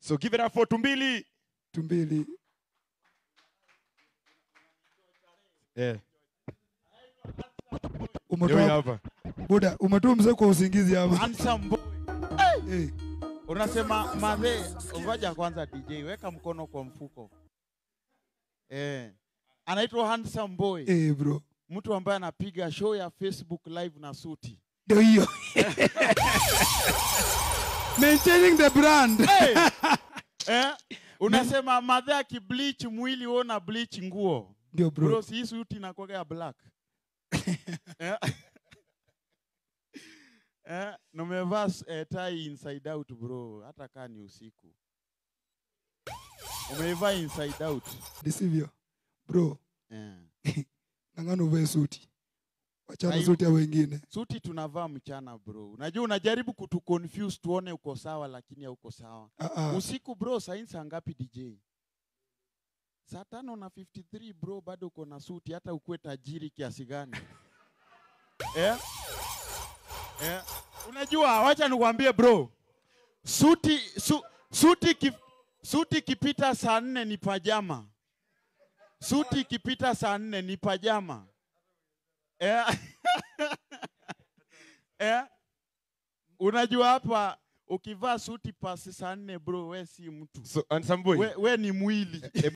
So give it up for Tumbili. tumbili Yeah. Ndio umetoa hapa. buda umetoa mzee kwa usingizi hapa Handsome boy. Eh, Unasema madhe, ngoja kwanza DJ, weka mkono kwa mfuko. Eh. Anaitwa Handsome Boy. eh, bro Mtu ambaye anapiga show ya Facebook live na suti. ndio hiyo maintaining the brand Hey! eh? Unasema madhe akibleach mwili wewe una bleach nguo. ndio Bro, bro si hii suti inakuwa ya black. eh? eh, numevaa eh, tie inside out bro, hata kaa ni usiku. Umeivaa inside out. ndisivyo bro Eh. nang'ana uvae suti wachana Aibu. suti ya wengine Suti tunavaa mchana bro. Unajua unajaribu kutu confuse tuone uko sawa lakini hauko sawa. Ah, ah. Usiku bro, saa hii saa ngapi DJ? Saa tano na 53 bro, bado uko na suti hata ukuwe tajiri kiasi gani. eh? Eh? Unajua, wacha nikwambie bro. Suti su, suti ki, suti ikipita saa nne ni pajama. Suti ikipita saa nne ni pajama. Eh? eh? Unajua hapa ukivaa suti pasi saa nne bro, we si mtu. So, and some boy. We, we ni mwili.